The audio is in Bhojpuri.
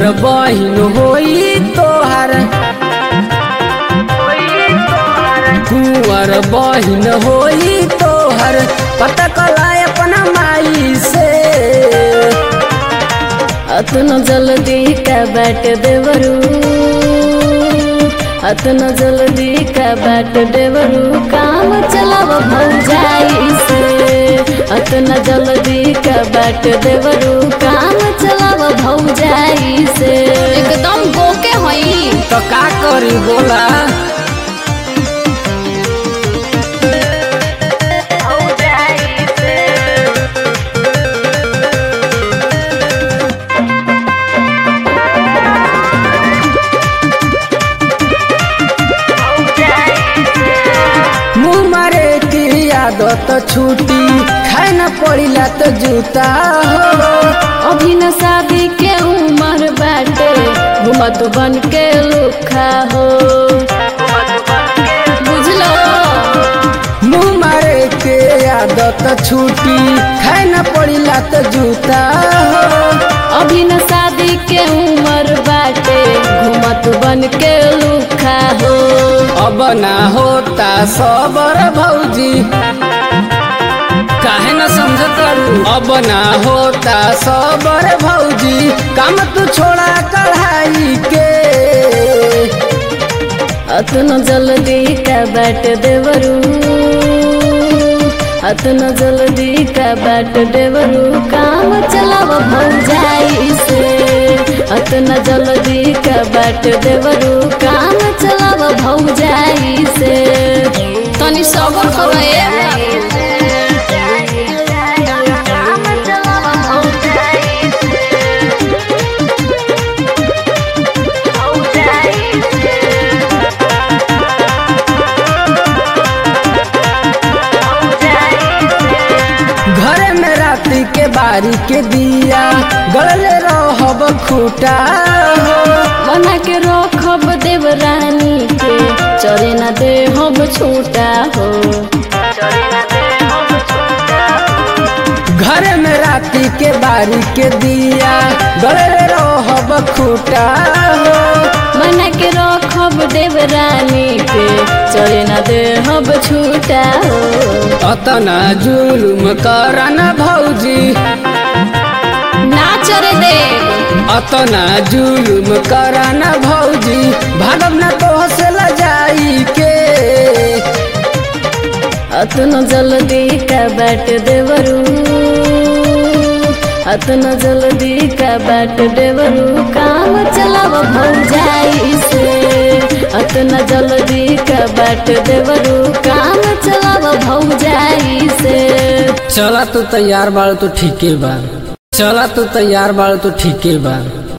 बहिन होई तोहर कुंवर बहिन होई तोहर पता कला अपना माई से अतनो जल्दी का बाट देवरू अतनो जल्दी का बाट देवरू काम चलाव भौजाई से अतना जल्दी का बाट देवरू काम चलाव भौजाई से एकदम गोके हई तो का करी बोला मुँह मारे की आदत छूटी खाए न पड़िला तो जूता हो अभी न शादी के उम्र बाटे घुमत बन के लुखा हो बुझलो मुँह मारे के आदत छूटी खाए न पड़िला तो जूता हो अभी न शादी के उम्र बाटे घुमत बन के लुखा हो अब ना होता सबर भौजी काहे न समझत अब ना होता सबर भौजी काम तू छोड़ा कढ़ाई के अतनो जल्दी का बाट देवरू अतनो जल्दी का बाट देवरू काम चलाव भौजाई से अतना जल्दी का बाट देवरू काम चलाव भौजाई से तनी सबर करो ए घरे में रात्रि के बारी के दिया गड़ले रहब खूटा हो बना के रखब देवरानी के चरे न दे हम छूटा हो घरे में रात्रि के बारी के दिया गड़ले रहब खूटा हो बना के रखब देवरानी के चरे न दे हम छूटा हो अतना जुलुम करन भौजी ना चरे दे अतना जुलुम करन भौजी भागब न तो से लजाई के अतनो जल्दी का बाट देवरू अतनो जल्दी का बाट देवरू काम चलाव भौजाई से अतना जल्दी का बाट देवरू काम चलाव भौजाई से चला तू तैयार बाड़ तो ठीके बा चला तू तैयार बाड़ तो ठीके बा